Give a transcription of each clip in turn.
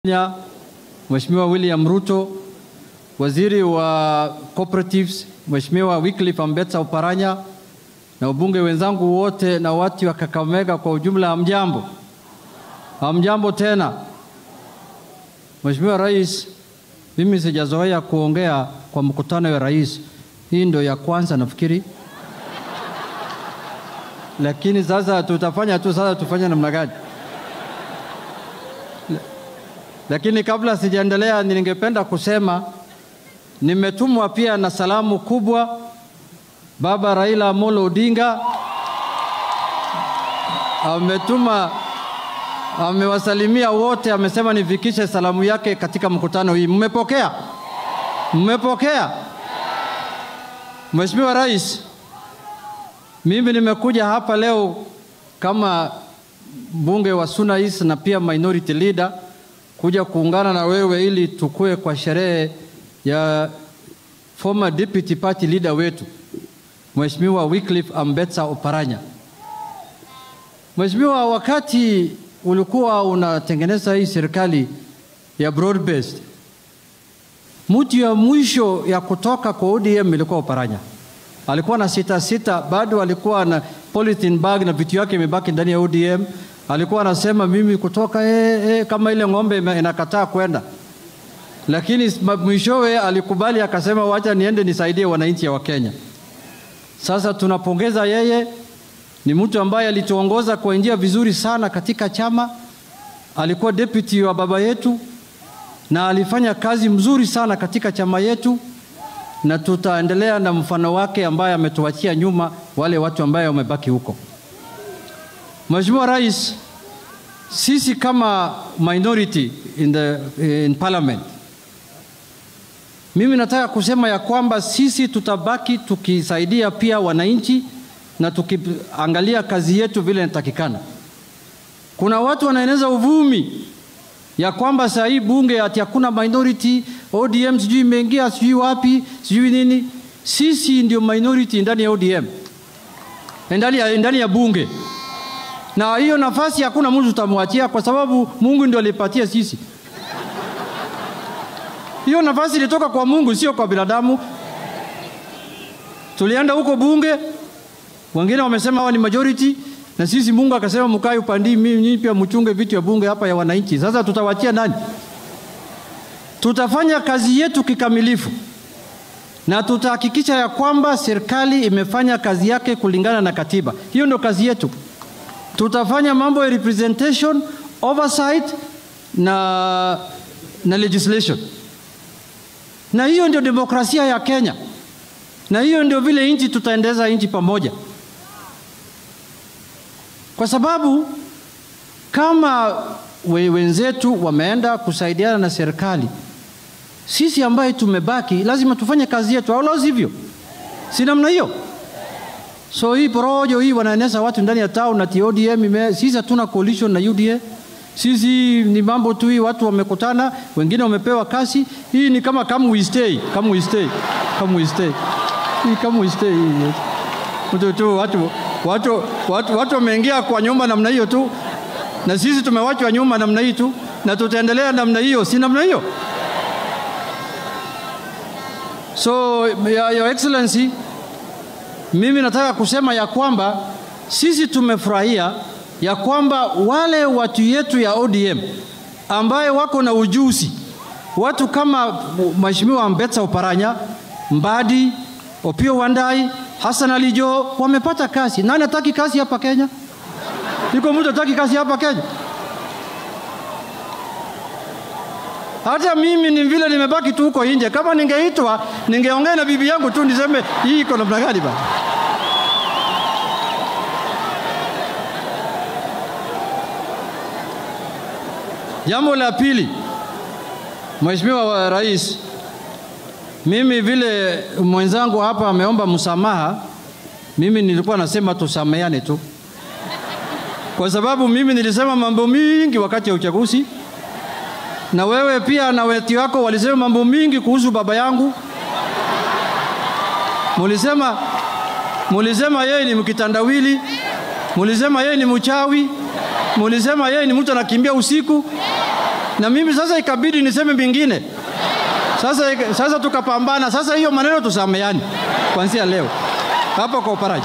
Kenya, Mheshimiwa William Ruto, waziri wa cooperatives Mheshimiwa Wycliffe Ambetsa Oparanya na wabunge wenzangu wote na watu wa Kakamega kwa ujumla, hamjambo? Hamjambo tena. Mheshimiwa Rais, mimi sijazoea kuongea kwa mkutano wa rais, hii ndio ya kwanza nafikiri, lakini sasa tutafanya tu, sasa tufanye namna gani? Lakini kabla sijaendelea, ningependa kusema nimetumwa pia na salamu kubwa. Baba Raila Amolo Odinga ametuma, amewasalimia wote, amesema nifikishe salamu yake katika mkutano hii. Mmepokea? Mmepokea? Mheshimiwa Rais, mimi nimekuja hapa leo kama mbunge wa Suna East na pia minority leader kuja kuungana na wewe ili tukue kwa sherehe ya former deputy party leader wetu Mheshimiwa Wycliffe Ambetsa Oparanya. Mheshimiwa, wakati ulikuwa unatengeneza hii serikali ya broad based, mtu ya mwisho ya kutoka kwa ODM ilikuwa Oparanya. Alikuwa na sita sita, bado alikuwa na polythene bag na vitu yake imebaki ndani ya ODM alikuwa anasema mimi kutoka eh, eh, kama ile ng'ombe inakataa kwenda, lakini mwishowe alikubali akasema, wacha niende nisaidie wananchi wa Kenya. Sasa tunapongeza yeye, ni mtu ambaye alituongoza kwa njia vizuri sana katika chama. Alikuwa deputy wa baba yetu na alifanya kazi mzuri sana katika chama yetu, na tutaendelea na mfano wake ambaye ametuachia nyuma wale watu ambaye wamebaki huko. Mheshimiwa Rais, sisi kama minority in the, in parliament, mimi nataka kusema ya kwamba sisi tutabaki tukisaidia pia wananchi na tukiangalia kazi yetu vile inatakikana. Kuna watu wanaeneza uvumi ya kwamba saa hii bunge ati hakuna minority, ODM sijui imeingia sijui wapi sijui nini. Sisi ndio minority ndani ya ODM, ndani ya, ndani ya bunge na hiyo nafasi hakuna mtu tutamwachia, kwa sababu Mungu ndio alipatia sisi hiyo nafasi. Ilitoka kwa Mungu, sio kwa binadamu. Tulienda huko bunge, wengine wamesema hawa ni majority, na sisi Mungu akasema mkae upandi, mimi pia mchunge vitu ya bunge hapa ya wananchi. Sasa tutawachia nani? Tutafanya kazi yetu kikamilifu na tutahakikisha ya kwamba serikali imefanya kazi yake kulingana na katiba. Hiyo ndio kazi yetu tutafanya mambo ya representation, oversight na, na legislation, na hiyo ndio demokrasia ya Kenya, na hiyo ndio vile nchi tutaendeza nchi pamoja, kwa sababu kama we, wenzetu wameenda kusaidiana na serikali, sisi ambaye tumebaki lazima tufanye kazi yetu, au la sivyo? Si namna hiyo? So hii porojo hii wanaeneza watu ndani ya town ati ODM ime, sisi hatuna coalition na UDA. Sisi ni mambo tu hii, watu wamekutana, wengine wamepewa kasi. Hii ni kama come we stay, come we stay, come we stay. Hii come we stay. Mtu tu watu watu watu watu wameingia kwa nyumba namna hiyo tu, na sisi tumewachwa nyuma namna hii tu, na tutaendelea namna hiyo, si namna hiyo? So your excellency mimi nataka kusema ya kwamba sisi tumefurahia ya kwamba wale watu yetu ya ODM ambaye wako na ujuzi, watu kama Mheshimiwa Ambetsa Oparanya, Mbadi, Opio Wandai, Hassan Ali Joho wamepata kazi. Nani hataki kazi hapa Kenya? Iko mtu hataki kazi hapa Kenya? Hata mimi ni vile nimebaki tu huko nje. Kama ningeitwa ningeongea na bibi yangu tu niseme hii iko namna gani bana. Jambo la pili, Mheshimiwa Rais, mimi vile mwenzangu hapa ameomba msamaha, mimi nilikuwa nasema tusameane tu, kwa sababu mimi nilisema mambo mingi wakati ya uchaguzi na wewe pia na weti wako walisema mambo mingi kuhusu baba yangu. Mulisema, mulisema yeye ni mkitandawili, mulisema yeye ni mchawi, mulisema yeye ni mtu anakimbia usiku, na mimi sasa ikabidi niseme mingine. Sasa, sasa tukapambana. Sasa hiyo maneno tusameani kuanzia leo hapa kwa Uparaji.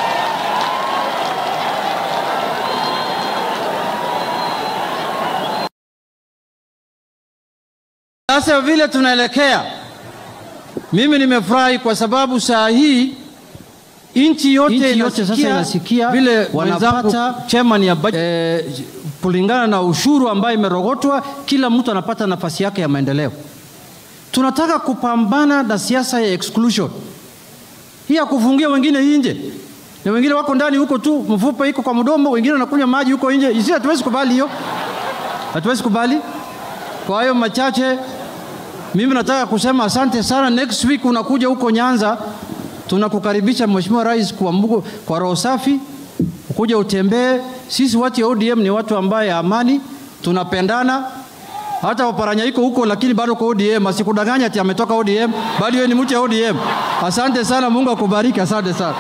Sasa vile tunaelekea, mimi nimefurahi kwa sababu saa hii nchi yote, Nchi yote sasa inasikia vile wanapata wenzangu chairman ya budget, eh, kulingana na ushuru ambayo imerogotwa, kila mtu anapata nafasi yake ya maendeleo. Tunataka kupambana na siasa ya exclusion hii ya kufungia wengine nje na wengine wako ndani huko tu, mfupa iko kwa mdomo, wengine wanakunywa maji huko nje. Isi hatuwezi kubali hiyo, hatuwezi kubali. Kwa hayo machache, mimi nataka kusema asante sana. Next week unakuja huko Nyanza, tunakukaribisha Mheshimiwa Rais kwa, mbugo, kwa roho safi, ukuja utembee. Sisi watu ya ODM ni watu ambaye amani, tunapendana hata Oparanya iko huko lakini bado kwa ODM. Asikudanganya ati ametoka ODM, bado yeye ni mtu ya ODM. Asante sana, Mungu akubariki. Asante sana.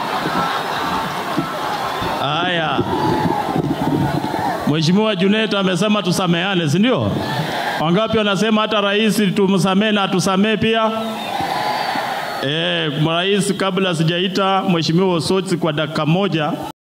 Haya, Mheshimiwa Junet amesema tusameane, si ndio? Wangapi wanasema hata rais tumsamehe na tusamehe pia? Eh, rais, kabla sijaita Mheshimiwa Osotsi kwa dakika moja